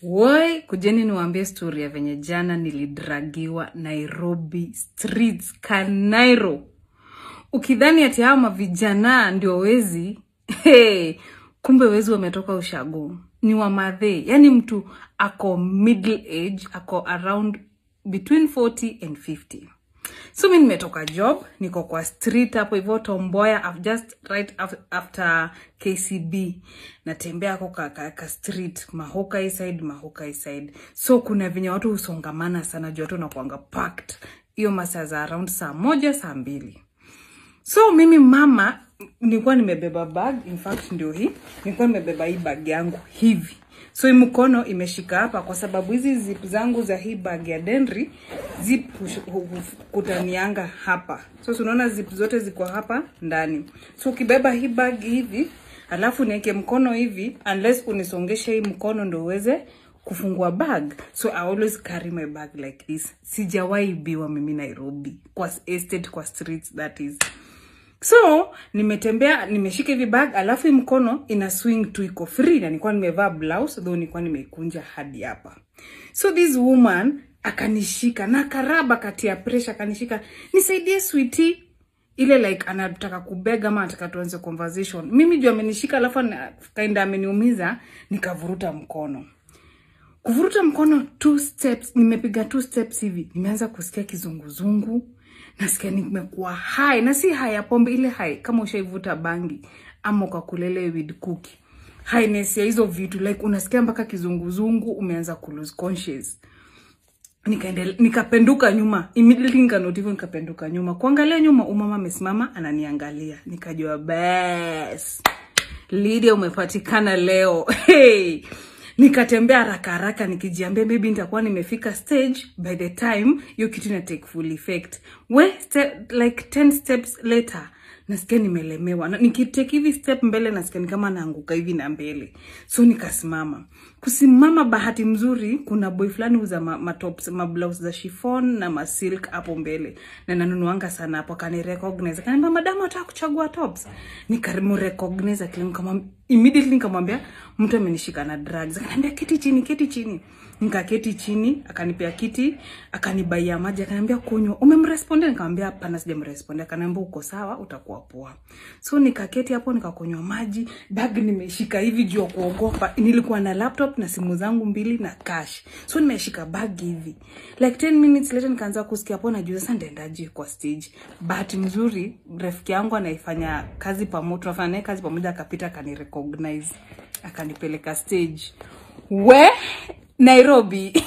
Woi, kujeni niwaambie story ya venye jana nilidragiwa Nairobi streets Kanairo. Ukidhani ati hao mavijana ndio wezi, hey, kumbe wezi wametoka ushago. Ni wa madhe, yani mtu ako middle age, ako around between 40 and 50. So mi nimetoka job, niko kwa street hapo hivyo Tomboya, I've just right af- after KCB. Natembea ako ka, ka, ka street, Mahoka hii side, Mahoka hii side. So kuna venye watu husongamana sana, juu watu wanakuanga packed. Hiyo masaa za around saa moja, saa mbili. So mimi mama nilikuwa nimebeba bag, in fact ndio hii. Nilikuwa nimebeba hii bag yangu hivi. So hii mkono imeshika hapa kwa sababu hizi zip zangu za hii bag ya Denry zip hush- hu- hu- kutanianga hapa. So si unaona zip zote ziko hapa ndani. So ukibeba hii bag hivi, alafu niweke mkono hivi unless unisongeshe hii mkono ndo uweze kufungua bag so i always carry my bag like this sijawahi biwa mimi nairobi kwa estate kwa streets that is so nimetembea nimeshika hivi bag alafu hii mkono ina swing tu iko free na nilikuwa nimevaa blouse though nilikuwa nimeikunja hadi hapa so this woman akanishika na karaba kati ya pressure akanishika nisaidie sweetie ile like anataka kubega ama anataka tuanze conversation mimi juu amenishika alafu ana- kaenda ameniumiza nikavuruta mkono kuvuruta mkono two steps nimepiga two steps hivi nimeanza kusikia kizunguzungu nasikia nimekuwa hai na si hai ya pombe ile hai kama ushaivuta bangi ama ukakulele with cookie highness ya hizo vitu like unasikia mpaka kizunguzungu umeanza ku lose conscious nikaendele nikapenduka nyuma immediately nikanoti hivyo nikapenduka nyuma kuangalia nyuma umama amesimama ananiangalia nikajua bas Lydia umepatikana leo hey. nikatembea haraka haraka nikijiambia maybe nitakuwa nimefika stage by the time hiyo kitu ina take full effect we ste like 10 steps later nasikia nimelemewa na nikitake hivi step mbele nasikia ni kama naanguka hivi na mbele so nikasimama kusimama bahati mzuri kuna boy fulani uza ma, matops mablouse za chiffon na masilk hapo mbele na nanunuanga sana hapo akanirecognize akaniambia madamu ataka kuchagua tops nikamrecognize akili kama immediately nikamwambia mtu amenishika na drugs akaniambia keti chini keti chini nikaketi chini akanipea kiti akanibaia maji akaniambia kunywa umemrespondia nikamwambia hapana sijamrespondia akaniambia uko sawa utakuwa poa so nikaketi hapo nikakunywa maji bag nimeshika hivi juu ya kuogopa nilikuwa na laptop na simu zangu mbili na cash so nimeshika bag hivi like 10 minutes later nikaanza kusikia hapo najua sasa ndaendaje kwa stage bahati mzuri rafiki yangu anaifanya kazi pamoja tunafanya naye kazi pamoja akapita akanirecognize akanipeleka stage we nairobi